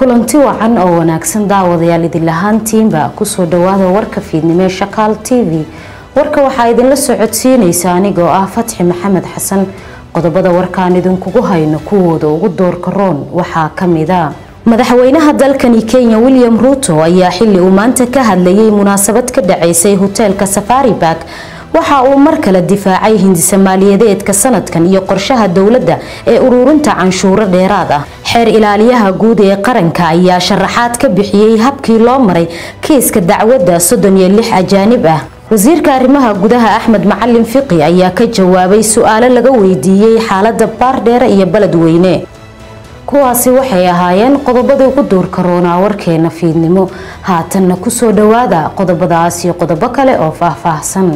kulanti wacan oo wanaagsan daawadayaal idin lahaantiinba kusoo dhawaada warka fiidnimo ee shakaal t v warka waxaa idinla socodsiinaysa anigoo ah fatxi maxamed xasan qodobada warkaan idinkugu hayno kuwooda ugu doorka roon waxaa kamida madaxweynaha dalkani kenya william ruuto ayaa xili uu maanta ka hadlayay munaasabad ka dhaceysay hoteelka safari bark waxa uu mar kale difaacay hindisa maaliyadeedka sanadkan iyo qorshaha dowladda ee ururinta canshuuro dheeraad ah xeer ilaaliyaha guud ee qaranka ayaa sharaxaad ka bixiyey habkii loo maray kiiska dacwadda soddon iyo lix ajaanib ah wasiirka arrimaha gudaha axmed macalin fiqi ayaa ka jawaabay su-aalo laga weydiiyey xaalada baardheere iyo beledweyne kuwaasi waxay ahaayeen qodobadii ugu duurka roonaa warkeena fiidnimo haatanna kusoo dhawaada qodobadaas iyo qodobo kale oo faahfaahsan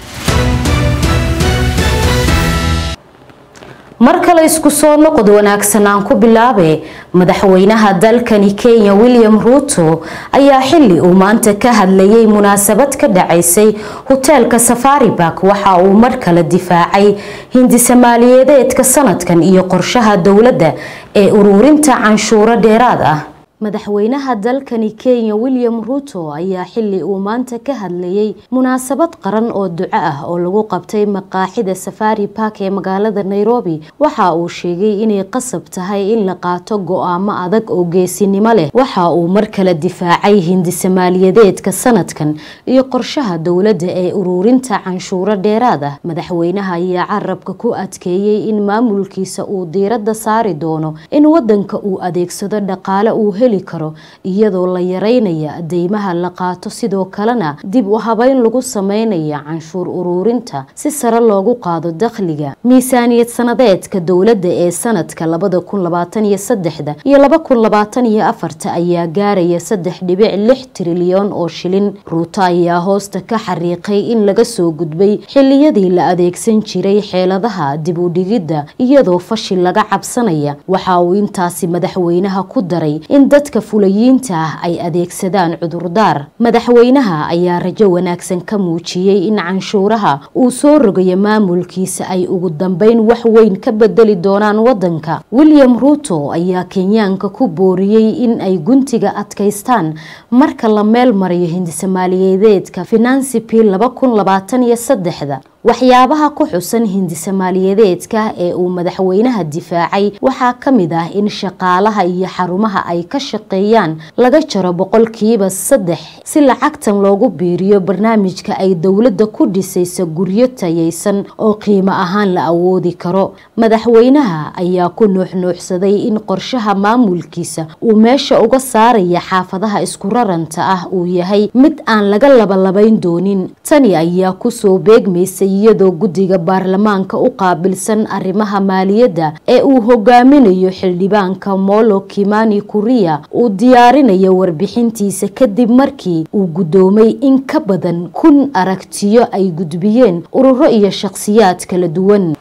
mar kale isku soo noqod wanaagsan aan ku bilaabe madaxweynaha dalkani kenya william ruuto ayaa xili uu maanta ka hadlayay munaasabad ka dhacaysay hoteelka safari bark waxa uu mar kale difaacay hindisa maaliyadeedka sanadkan iyo qorshaha dowladda ee ururinta canshuuro dheeraad ah madaxweynaha dalkani kenya william ruuto ayaa xili uu maanta ka hadlayay munaasabad qaran oo duco ah oo lagu qabtay maqaaxida safari bark ee magaalada nairobi waxa uu sheegay inay qasab tahay in la qaato go-aamo adag oo geesinimo leh waxa uu mar kale difaacay hindisa maaliyadeedka sanadkan iyo qorshaha dowladda ee ururinta canshuuro dheeraad ah madaxweynaha ayaa carabka ku adkeeyey in maamulkiisa uu diirada saari doono in wadanka uu adeegsado dhaqaale uu heli karo iyadoo la yareynaya deymaha la qaato sidoo kalena dib u habeyn lagu sameynaya canshuur ururinta si sare loogu qaado dakhliga miisaaniyad sanadeedka dowladda ee sanadka labada kun labaatan iyo saddexda iyo laba kun labaatan iyo afarta ayaa gaaraya saddex dhibic lix trilyan oo shilin ruuto ayaa hoosta ka xariiqay in laga soo gudbay xiliyadii la adeegsan jiray xeeladaha dib u dhigidda iyadoo fashil laga cabsanaya waxa uu intaasi madaxweynaha ku daray in dadka fulayiinta ah ay adeegsadaan cudurdaar madaxweynaha ayaa rajo wanaagsan ka muujiyey in canshuuraha uu soo rogayo maamulkiisa ay ugu dambeyn wax weyn ka bedeli doonaan wadanka william ruuto ayaa kenyaanka ku booriyey in ay guntiga adkaystaan marka la meel marayo hindisa maaliyadeedka finansi bil laba kun labaatan iyo saddexda waxyaabaha ku xusan hindisa maaliyadeedka ee uu madaxweynaha difaacay waxaa ka mid ah in shaqaalaha iyo xarumaha ay ka shaqeeyaan laga jaro boqolkiiba saddex si lacagtan loogu biiriyo barnaamijka ay dowladda ku dhisaysa guryo tayaysan oo qiimo ahaan la awoodi karo madaxweynaha ayaa ku nuuxnuuxsaday in qorshaha maamulkiisa uu meesha uga saaraya xaafadaha isku raranta ah uu yahay mid aan laga labalabayn doonin tani ayaa kusoo beegmaysay iyadoo guddiga baarlamaanka u qaabilsan arrimaha maaliyadda ee uu hogaaminayo xildhibaanka molo kimani kuriya uu diyaarinayo warbixintiisa kadib markii uu guddoomay in ka badan kun aragtiyo ay gudbiyeen ururo iyo shaqsiyaad kala duwan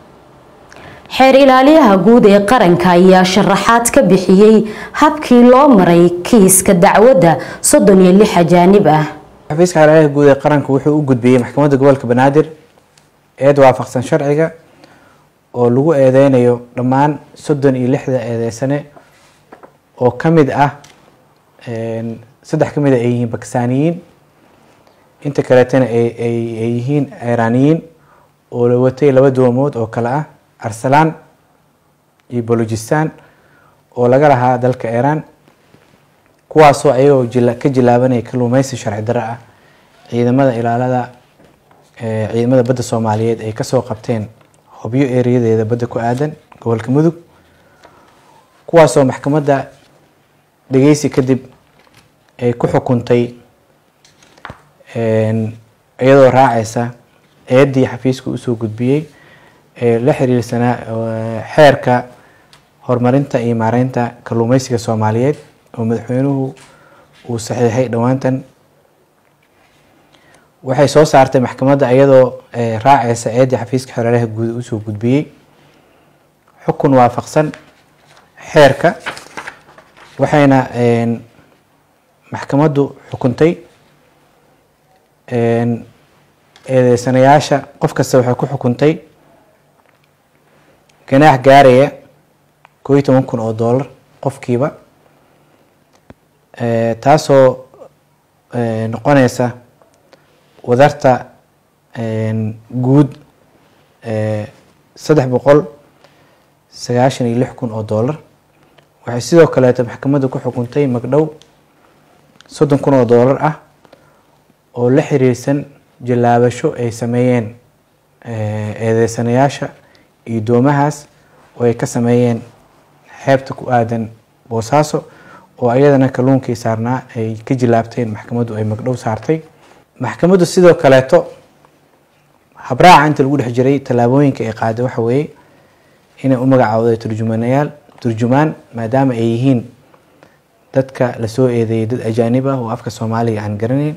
xeer ilaaliyaha guud ee qaranka ayaa sharaxaad ka bixiyey habkii loo maray kiiska dacwadda soddon iyo lix ajaanib ah xafiiska xeer ilaaliyaha guud ee qaranka wuxuu u gudbiyey maxkamadda gobolka banaadir eed waafaqsan sharciga oo lagu eedeynayo dhammaan soddon iyo lixda eedeysane oo ka mid ah saddex ka mid a ay yihiin bakistaaniyiin inta kaleetana ay yihiin iiraaniyiin oo la watay laba doomood oo kale ah arsalaan iyo bolojistan oo laga lahaa dalka iiraan kuwaasoo ayagoo ka jilaabanaya kaluumeysi sharci darro ah ciidamada ilaalada ciidamada badda soomaaliyeed ay kasoo qabteen hobyo ereyadeeda badda ku aadan gobolka mudug kuwaasoo maxkamadda dhegeysi kadib ay ku xukuntay iyadoo raaceysa eedii xafiiska usoo gudbiyey ee la xiriirsanaa xeerka horumarinta iyo maareynta kalluumeysiga soomaaliyeed oo madaxweynuhu uu saxiixay dhowaantan waxay soo saartay maxkamadda iyadoo raaceysa eedii xafiiska xereeraha guud usoo gudbiyey xukun waafaqsan xeerka waxayna maxkamaddu xukuntay eedeysanayaasha qof kasta waxay ku xukuntay ganaax gaaraya koo iyo toban kun oo doolar qofkiiba taasoo noqoneysa wadarta guud saddex boqol sagaashan iyo lix kun oo dollar waxay sidoo kaleeto maxkamadda ku xukuntay magdhow soddon kun oo dollar ah oo la xiriirsan jallaabasho ay sameeyeen eedeysanayaasha iyo doomahaas oo ay ka sameeyeen xeebta ku aadan boosaaso oo ayadana kalluunkii saarnaa ay ka jilaabteen maxkamaddu ay magdhow saartay maxkamaddu sidoo kaleeto habraaca inta lagu dhex jiray tallaabooyinka ay qaaday waxa weeye inay u magacaawday turjumanayaal turjumaan maadaama ay yihiin dadka lasoo eedeeyay dad ajaanib ah oo afka soomaaliga aan garanayn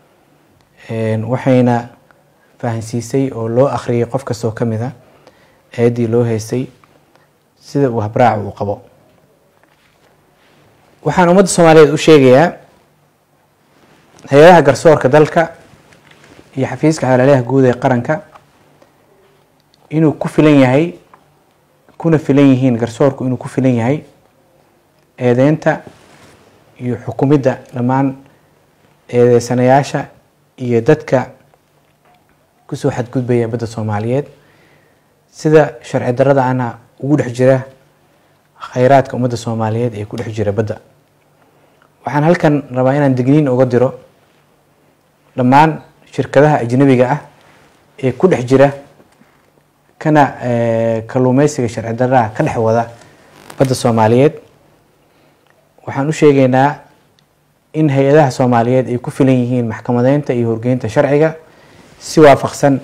waxayna fahansiisay oo loo akhriyay qof kastoo ka mid a eedii loo haystay sida uu habraaca uu qabo waxaan ummadda soomaaliyeed u sheegayaa hay-adaha garsoorka dalka iyo xafiiska xalaalaha guud ee qaranka inuu ku filan yahay kuna filan yihiin garsoorku inuu ku filan yahay eedeynta iyo xukumidda dhammaan eedeysanayaasha iyo dadka kusoo xadgudbaya badda soomaaliyeed sida sharci darrada ana ugu dhex jira khayraadka ummadda soomaaliyeed ee ku dhex jira badda waxaan halkan rabaa inaan digniin uga diro dhammaan shirkadaha ajnabiga ah ee ku dhex jira kana kalluumeysiga sharci darraha ka dhex wada badda soomaaliyeed waxaan u sheegaynaa in hay-adaha soomaaliyeed ay ku filan yihiin maxkamadeynta iyo horgeynta sharciga si waafaqsan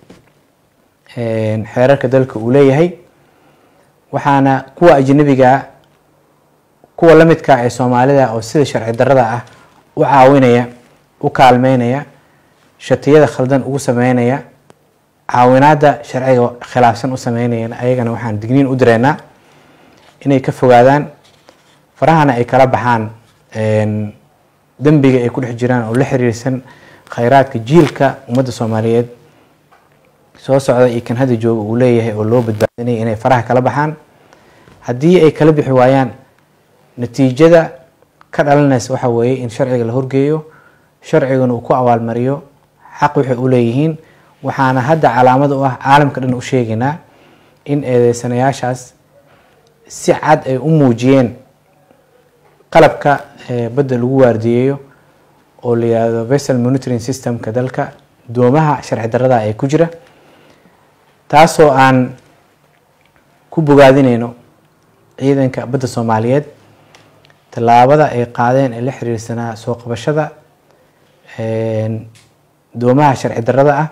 xeerarka dalka uu leeyahay waxaana kuwa ajnabigaa kuwa la midka ee soomaalida oo sida sharci darrada ah u caawinaya u kaalmeynaya shatiyada khaldan ugu sameynaya caawinaada sharciga khilaafsan u sameynaya ayagana waxaan digniin u direynaa inay ka fogaadaan farahana ay kala baxaan dembiga ay ku dhex jiraan oo la xiriirsan khayraadka jiilka ummadda soomaaliyeed soo socda iyo kan hadda jooga uu leeyahay oo loo badbaadinaya inay faraha kala baxaan haddii ay kala bixi waayaan natiijada ka dhalanaysa waxa weeye in sharciga la horgeeyo sharcigana uu ku abaalmariyo xaq waxay u leeyihiin waxaana hadda calaamad u ah caalamka dhan u sheegaynaa in eedeysanayaashaas si cad ay u muujiyeen qalabka badda lagu waardiyeeyo oo la yihahdo vessel monitoring systemka dalka doomaha sharci darrada ee ku jira taasoo aan ku bogaadineyno ciidanka badda soomaaliyeed tallaabada ay qaadeen ee la xiriirsanaa soo qabashada doomaha sharci darrada ah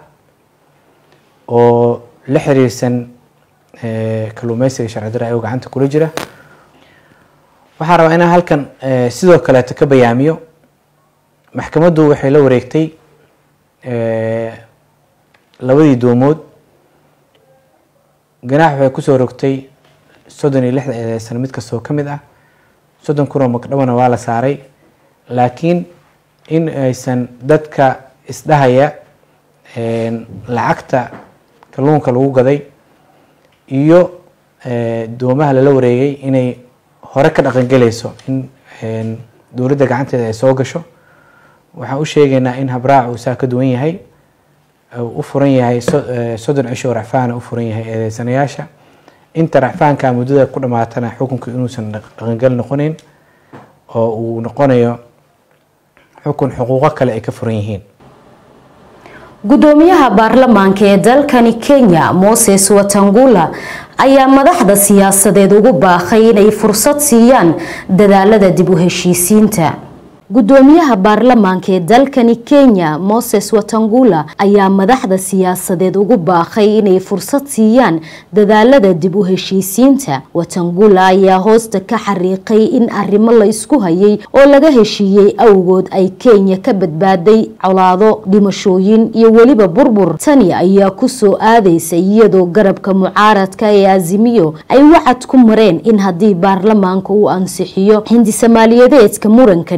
oo la xiriirsan kalluumeysiga sharci darra ayagoo gacanta kula jira waxaan rabaa inaan halkan sidoo kaleeto ka bayaamiyo maxkamaddu waxay la wareegtay labadii doomood ganaax waxay kusoo rogtay soddon iyo lixda eedeysan mid kastoo ka mid ah soddon kunoo magdhowna waa la saaray laakiin in aysan dadka isdhahaya lacagta kalluunka lagu gaday iyo doomaha lala wareegay inay hore ka dhaqangelayso in dowladda gacanteeda ay soo gasho waxaan u sheegaynaa in habraac uu saa ka duwan yahay u furan yahay soddon cisho oo racfaana u furan yahay eedeysanayaasha inta racfaanka muddada ku dhamaatana xukunka inuusan dhaqangal noqoneyn oo uu noqonayo xukun xuquuqo kale ay ka furan yihiin gudoomiyaha baarlamaanka ee dalkani kenya moses watangula ayaa madaxda siyaasadeed ugu baaqay inay fursad siiyaan dadaalada dib u heshiisiinta gudoomiyaha baarlamaanka ee dalkani kenya moses watangula ayaa madaxda siyaasadeed ugu baaqay inay fursad siiyaan dadaalada dib u heshiisiinta watangula ayaa hoosta ka xariiqay in arrimo la isku hayay oo laga heshiiyey awgood ay kenya ka badbaaday colaado dhimashooyin iyo weliba burbur tani ayaa kusoo aadaysa iyadoo garabka mucaaradka ee azimiyo ay wacad ku mareen in haddii baarlamaanka uu ansixiyo hindi soomaaliyadeedka muranka dhaliyey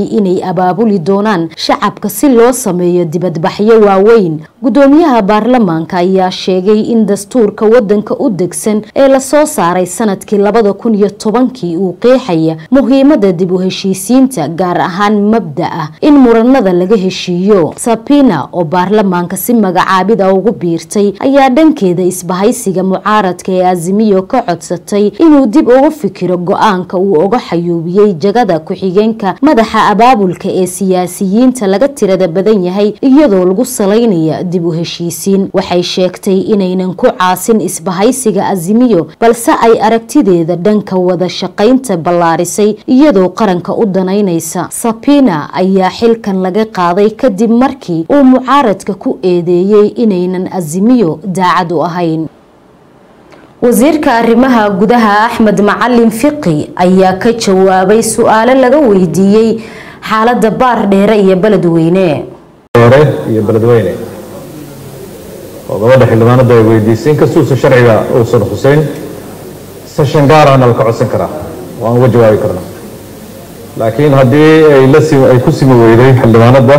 sheegay inay abaabuli doonaan shacabka si loo sameeyo dibadbaxyo waaweyn gudoomiyaha baarlamaanka ayaa sheegay in dastuurka wadanka u degsan ee lasoo saaray sanadkii labada kun iyo tobankii uu qeexaya muhiimada dib u heshiisiinta gaar ahaan mabda ah in muranada laga heshiiyo sabina oo baarlamaanka si magacaabida ugu biirtay ayaa dhankeeda isbahaysiga mucaaradka ee azimiyo ka codsatay inuu dib ugu fikiro go-aanka uu uga xayuubiyey jagada ku-xigeenka madaxa abaabulka ee siyaasiyiinta laga tirada badan yahay iyadoo lagu salaynaya dib u heshiisiin waxay sheegtay inaynan ku caasin isbahaysiga azimiyo balse ay aragtideeda dhanka wada shaqaynta ballaarisay iyadoo qaranka u danaynaysa sabina ayaa xilkan laga qaaday kadib markii uu mucaaradka ku eedeeyey inaynan azimiyo daacad u ahayn wasiirka arrimaha gudaha axmed macalin fiqi ayaa ka jawaabay su-aalo laga weydiiyey xaalada baar dheere iyo beledweyne dheere iyo beledweyne oo gabadha xildhibaanada ay weydiisay inkastuusa sharciga uusan xuseyn session gaarahna la ka codsan karaa waan uga jawaabi karnaa laakiin haddii ay la sim ay ku simi weyday xildhibaanadda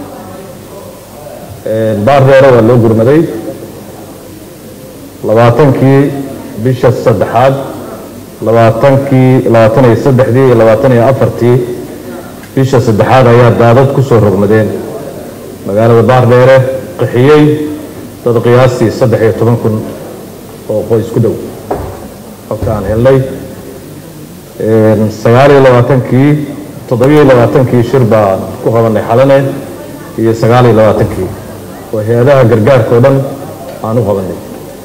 baar dheere waa loo gurmaday labaatankii bisha saddexaad labaatankii labaatan iyo saddexdii iyo labaatan iyo afartii bisha saddexaad ayaa daadad ku soo rogmadeen magaalada baardheere qixiyey dad qiyaastii saddex iyo toban kun oo qoys ku dhow xogta aan helnay sagaal iyo labaatankii toddobiyo labaatankii shir baan ku qabanay xalane iyo sagaal iyo labaatankii oo hay-adaha gargaarka o dhan aan u qabanay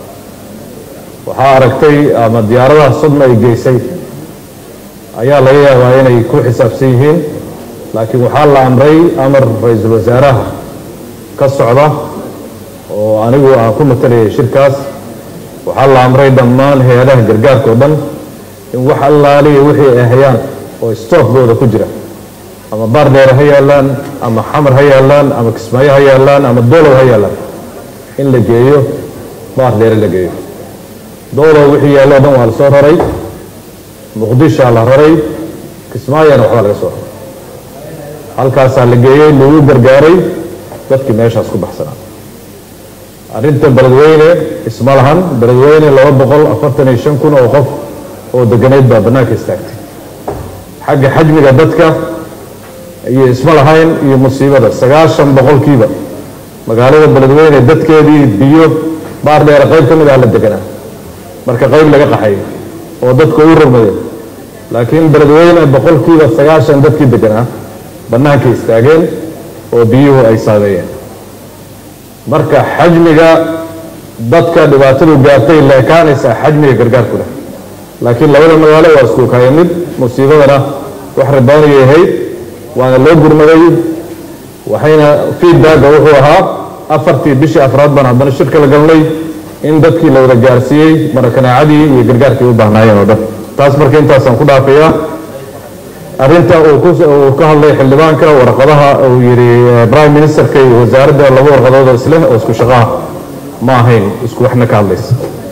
waxaa aragtay ama diyaaradaha sodma ay geysay ayaa laga yaabaa inay ku xisaabsan yihiin laakiin waxaa la amray amar ra-iisul wasaaraha ka socda oo anigu aan ku matalayay shirkaas waxaa la amray dhammaan hay-adaha gargaarka oo dhan in wax allaaliya wixii ay hayaan oo stookbooda ku jira ama baardheere ha yaallaan ama xamar ha yaallaan ama kismaayo ha yaallaan ama doolow ha yaallaan in la geeyo baardheere la geeyo doolow wixii yaallo o dhan waa la soo raray muqdishaa la raray kismaayona waxbaa laga soo raray halkaasaa la geeyey lagu gargaaray dadkii meeshaas ku baxsanaa arrinta beledweyne isma lahan beledweyne laba boqol afartan iyo shan kun oo qof oo deganeyd baa bannaanka istaagtay xagga xajmiga dadka iyo isma lahayn iyo musiibada sagaashan boqolkiiba magaalada beledweyne dadkeedii biyo baar dheere qayb ka mid ah la deganaa marka qayb laga qaxay oo dadka u rogmaday laakiin beledweyne boqolkiiba sagaashan dadkii deganaa bannaankay istaageen oo biyuhu ay saameeyeen marka xajmiga dadka dhibaatadu gaartay leekaanaysaa xajmiga gargaarku leh laakiin labada magaalo waa isku kaya mid musiibadana wax riboonayay ahayd waana loo gurmaday waxayna feedbacka wuxuu ahaa afartii bishii afraad baan haddana shirka la galnay in dadkii la wada gaarsiiyey marakanaacadii iyo gargaarkii u baahnaayeen oo dhan taas marka intaasaan ku dhaafayaa arrinta uu ka hadlay xildhibaanka warqadaha uu yidhi prime ministerka iyo wasaaradda laba warqadood oo isleh oo isku shaqaha ma ahayn isku waxna ka hadlaysa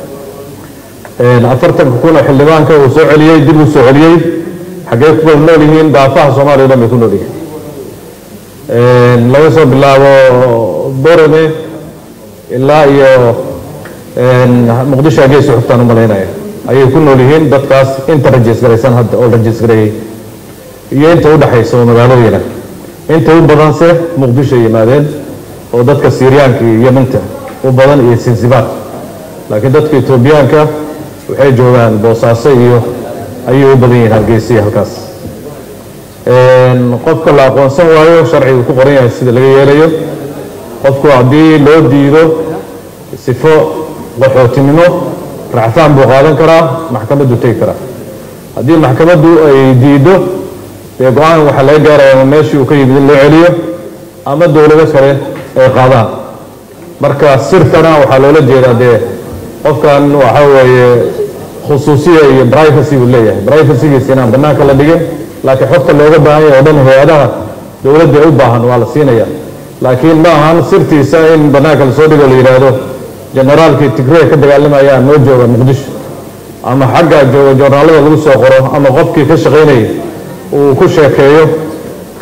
afartanka kun oo xildhibaanka uu soo celiyey dib uu soo celiyey xaggee ku wada nool yihiin daafaha soomaaliya o dhan bay ku nool yihiin laga soo bilaabo borome ilaa iyo muqdisho agee suxuftaan u malaynaya ayay ku nool yihiin dadkaas inta rajiis garaysan hadda oo rajiis gareeyey iyo inta u dhexaysa oo magaalooyina inta u badanse muqdisho yimaadeen oo dadka siiriyaanka iyo yeminta u badan iyo sinsibaar laakiin dadka etoobiyaanka waxay joogaan boosaaso iyo ayay u badan yihiin hargeysiya halkaas qofka la aqoonsan waayo sharcigu ku qoran yahay sida laga yeelayo qofku haddii loo diido sifo qaxootinimo racfaan buu qaadan karaa maxkamaddu tegi karaa haddii maxkamaddu ay diiddo dee go-aan waxaa laga gaaraya ama meeshii uu ka yimid in loo celiyo ama dowlado kale ay qaadaan marka sirtana waxaa loola jeedaa dee qofkan waxa weeye khusuusiya iyo privacy buu leeyahay privacygiisa inaan bannaanka la dhigin laakiin xogta looga baahan yahay oo dhan hay-adaha dowladda u baahan waa la siinaya laakiin ma ahan sirtiisa in bannaanka lasoo dhigo la yidhaahdo generaalkii tigrey ka dagaalamayaan noo jooga muqdisho ama xaggaa jooga joornaalada lagu soo qoro ama qofkii ka shaqaynayay uu ku sheekeeyo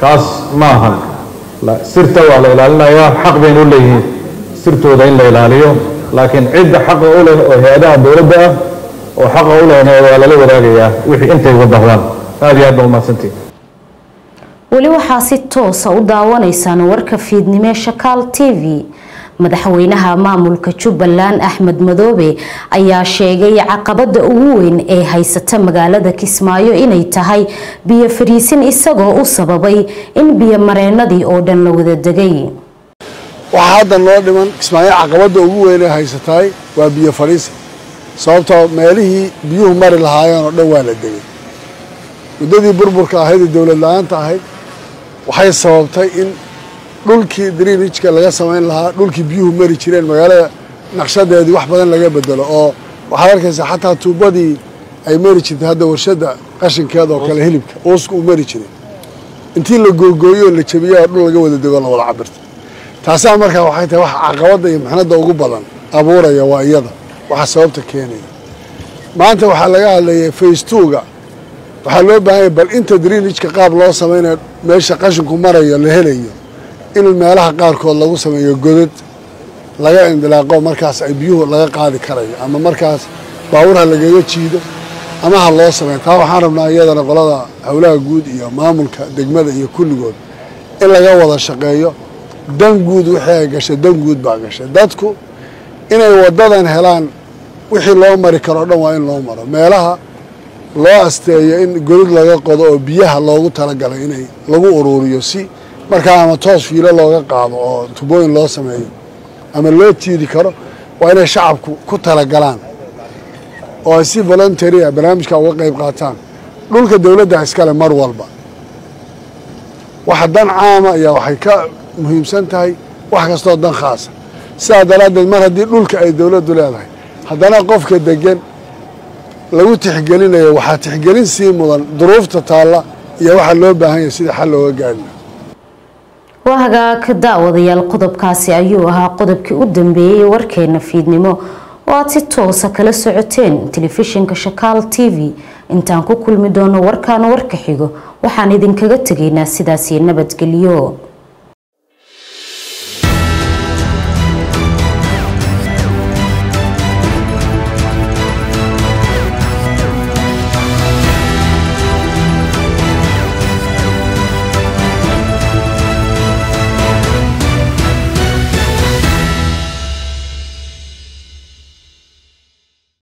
kaas ma ahan sirta waa la ilaalinayaa xaq baynu u leeyihiin sirtooda in la ilaaliyo laakiin cidda xaqa u leh oo hay-adaha dowladda ah oo xaqa u lehna waa lala wadaagayaa wixii intay uga baqdaan aada iyo aad baa umahadsantihi weli waxaa si toosa u daawanaysaan warka fiidnimee shakaal t v madaxweynaha maamulka jubbaland axmed madoobe ayaa sheegay caqabada ugu weyn ee haysata magaalada kismaayo inay tahay biyo fariisin isagoo u sababay in biyo mareenadii oo dhan la wada degay waxaa hadda noo dhiman kismaayo caqabada ugu weyn ee haysatahay waa biyo fadhiisin sababtoo meelihii biyuhu mari lahaayeen oo dhan waa la degay muddadii burburka ahayd ee dowlad la-aanta ahayd waxay sababtay in dhulkii drinijka laga samayn lahaa dhulkii biyuhu mari jireen magaalada naqshadeedii wax badan laga bedelo oo waxaad arkaysaa xataa tuubadii ay mari jirtay hadda warshadda qashinkeeda oo kale hilibka uuska uu mari jiray intii la googooyo la jabiyo oo dhul laga wada dego la wada cabirta taasaa markaa waxay tahay wax caqabadda iyo mixnadda ugu badan abuuraya waa iyada waxa sababta keenaya maanta waxaa laga hadlayay faystuuga waxaa loo baahanya bal inta drinijka qaab loo samaynayo meesha qashinku marayo la helayo in meelaha qaarkood lagu sameeyo godad laga indilaaqo markaas ay biyuhu laga qaadi karayo ama markaas baabuur ha lagaga jiido ama ha loo sameeyo taa waxaan rabnaa iyadana qolada howlaha guud iyo maamulka degmada iyo kulligood in laga wada shaqeeyo dan guud wixii ay gashay dan guud baa gashay dadku inay wadadan helaan wixii loo mari karo o dhan waa in loo maro meelaha loo asteeyo in godad laga qodo oo biyaha loogu talagalay inay lagu uruuriyo si markaa ama toos fiilo looga qaado oo tubooyin loo sameeyo ama loo tiiri karo waa inay shacabku ku talagalaan oo ay si voluntary a barnaamijka uga qayb qaataan dhulka dowladda iskale mar walba waxa dan caama ayaa waxay ka muhiimsan tahay wax kastoo dan khaasa sidaa daraaddeed mar haddii dhulka ay dowladdu leedahay haddana qofka degan lagu tixgelinayo waxaa tixgelin sii mudan duruufta taalla iyo waxaa loo baahan yahay sida xal looga gaarina waa hagaag daawadayaal qodobkaasi ayuu ahaa qodobkii u dambeeyey warkeena fiidnimo oo aad si toosa kala socoteen telefishinka shakaal t v intaan ku kulmi doono warkaan warka xigo waxaan idinkaga tegaynaa sidaasi nabadgelyo